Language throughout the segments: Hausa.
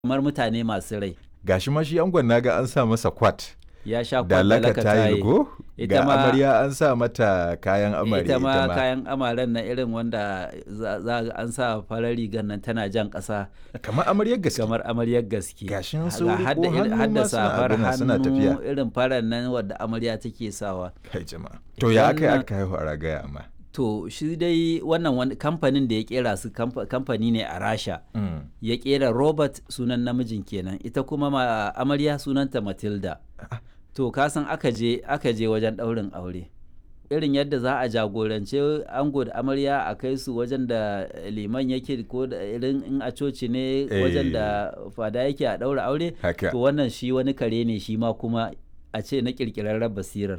kamar mutane masu rai gashi ma shi angon naga an sa masa kwat ya sha da laka tayil ko Ita ga ma- amarya an sa mata kayan amarya ita ma kayan amaren na irin wanda za za ga an sa farar rigar nan tana jan ƙasa kamar amaryar gaske kamar amaryar gaske Gashin Ga su riko hadda irin- hannu hadda ma suna safar abin nan, suna tafiya. hannu irin farar nan wadda amarya take sawa kai jama'a to ya aka yi Wannan- aka haihu a ragaya amma to shi dai wannan wani kamfanin da ya kera su kamfa- kamfani ne a rasha Mm. ya kera robert sunan namijin kenan ita kuma ma amarya sunanta matilda to kasan aka je aka je wajen ɗaurin aure irin yadda za a jagorance ango da amarya a kai su wajen da liman yake ko da irin in a coci ne wajen da fada yake a ɗaura aure haka to wannan shi wani kare ne shi ma kuma a ce na ƙirƙirarren basirar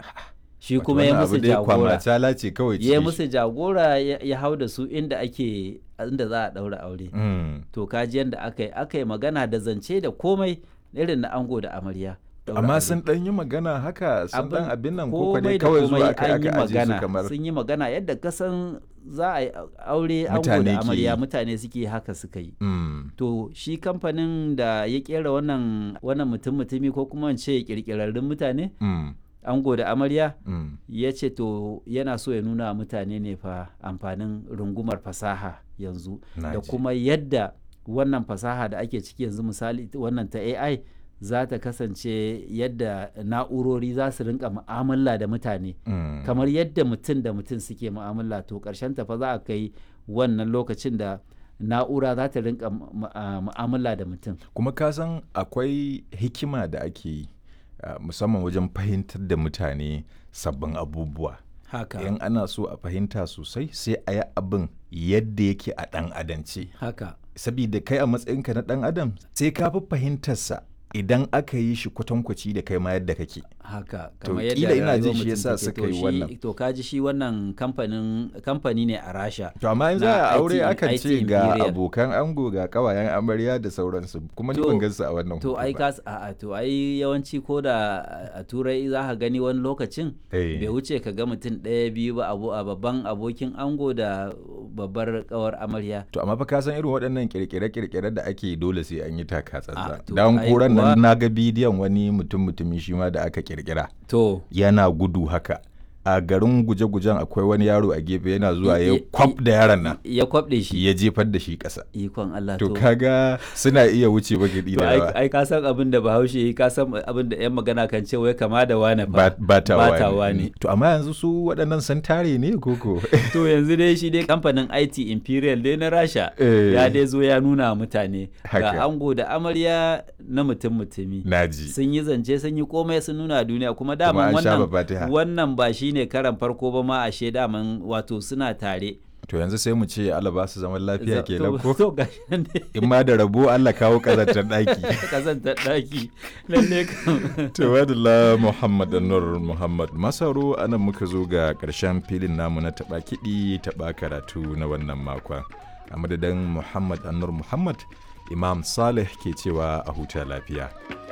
shi Wato kuma ya wannan musu abu dai jagora kwamatala ce kawai ya cikin musu jagora ya ya hau da su inda ake inda za a ɗaura aure shi. Mm. to kaji yadda aka yi aka yi magana da zance da komai irin na ango da amarya Ɗaura amma aure. sun dan yi magana haka sun dan abin nan ko komai dai da kawai komai zuwa kai an yi aka aje su magana kamar sun yi magana yadda kasan za a yi aure ango Mutane da ke amarya yi. mutane suke haka suka yi Mm. to shi kamfanin da ya kera wannan wannan mutum mutumi ko kuma in ce kirkirarrun mutane Mm. ango da amarya Mm. ya ce to yana so ya nuna wa mutane ne fa amfanin rungumar fasaha yanzu Na da ji. kuma yadda wannan fasaha da ake ciki yanzu misali wannan ta AI za ta kasance yadda na'urori za su rinka mu'amala da mutane Mm. kamar yadda mutum da mutum suke mu'amala to ƙarshen ta fa za a kai wannan lokacin da na'ura za ta rinka mu- mu- a- mu'amala da mutum kuma ka san akwai hikima da ake yi ah, musamman wajen fahimtar da mutane sabbin abubuwa haka in ana so a fahimta sosai sai a yi abin yadda yake a ɗan adance haka sabida kai a matsayinka na ɗan adam sai ka fi fahimtarsa idan aka yi shi kwatankwaci da kai ma yadda kake haka To, kamar kila yadda ina jin rayuwar shi mutum yasa take. suka To yi shi- wannan. to kaji shi wannan kamfanin kamfani ne a rasha to amma in Na za a IT aure akan IT ce ga Imperial. abokan ango ga kawayen amarya da sauransu kuma ni To- ban gansu a wannan to hoto ai ba. kas a to ai yawanci ko da a turai za ka gani wani lokacin Eh. bai wuce ka ga mutum ɗaya biyu ba abu a babban abokin ango da babbar kawar amarya To amma fa ka san irin waɗannan kirkire-kirkire da ake yi dole sai an yi taka Ah, tsantsan. to Dan ai kuran kuwa- nan na ga bidiyon wani mutum mutumi shi ma da aka kirkira to yana gudu haka. A garin guje-gujen akwai wani yaro a gefe yana zuwa I- ya i- kwaf da yaron nan ya kwabɗe shi ya jefar da shi ƙasa. ikon Allah To kaga suna iya wuce bagidi to da ai, yawa. ai ka san abin da bahaushe yi ka san abin da yan magana kan ce wai kama da wane Ba- fa Batawa batawa ne. ne. To amma yanzu su waɗannan sun tare ne koko? to yanzu dai shi dai kamfanin IT Imperial dai na Rasha Eh. ya dai zo ya nuna wa mutane Haka. ga ango da amarya na mutum mutumi Naji. sun yi zance sun yi komai sun nuna duniya kuma Kuma daman an sha wannan babatiha. wannan ba shine karan farko ba ma ashe daman wato suna tare To yanzu sai mu ce Allah ba su zaman lafiya Za- kenan to- ko? to gashi nan dai In ma da rabo Allah kawo ƙazantar ɗaki. kazantar daki lalle kam Tawadala Muhammad Anwar Muhammad Masaro anan muka zo ga ƙarshen filin namu na taɓa kiɗi taɓa karatu na wannan makon. A madadin Muhammad Anwar Muhammad, Imam Saleh ke cewa a huta lafiya.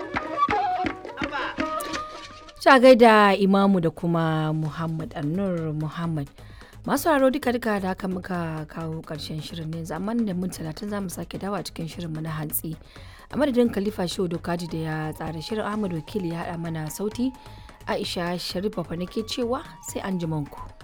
Ta gaida Imamu da kuma Muhammad Annur Muhammad. Masu haro duka duka da haka muka kawo ƙarshen shirin ne zaman da mun talatin za mu sake dawa cikin shirinmu na hantsi. A madadin Khalifa Shehu Dokaji da ya tsara shirin Ahmad Wakili ya haɗa mana sauti. Aisha Sharif Bafa nake cewa sai an ku.